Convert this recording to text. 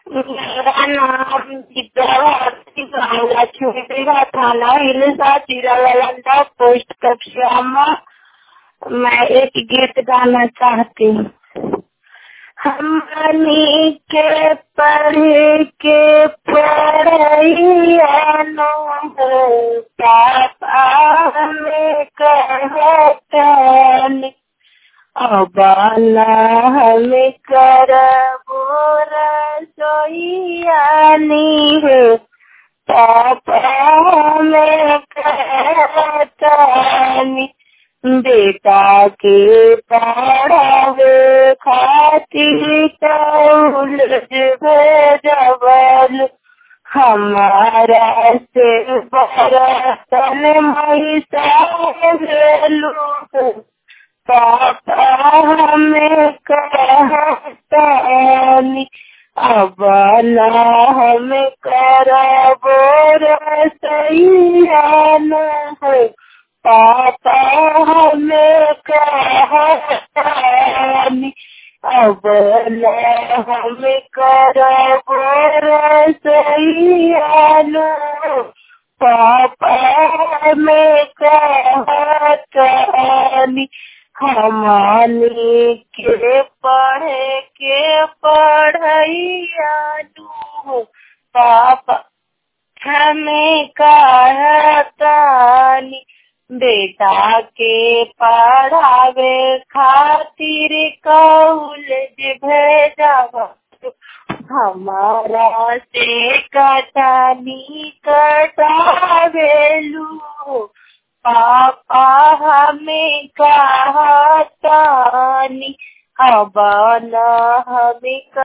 मेरा नाम विद्यार्थी बांग्ला छुटेगा थाना हिलसा चिरावाला पोस्ट कक्षामा मैं एक गीत गाना चाहती हूँ हमनी के पढ़ के पढ़ैया पापा में कहतन अबाला हमें करबो रसोईयानी हो पापा में कहतनी बेटा के पढ़ावे खातिर कौल भेजबल हमारा से बरतन मैलू पापा हमें कहतनी अब ना हमें करबो रसैया है पापा हमें कहतनी अब हमें करबो रसैया पापा हमें कहतनी हमारे के पढ़े के पढ़ैया पापा हमें कहतनी बेटा के पढ़ावे खातिर कौल भेजब हमारा से कटनी कटावेलू पापा हमें कहतनी अब न हमें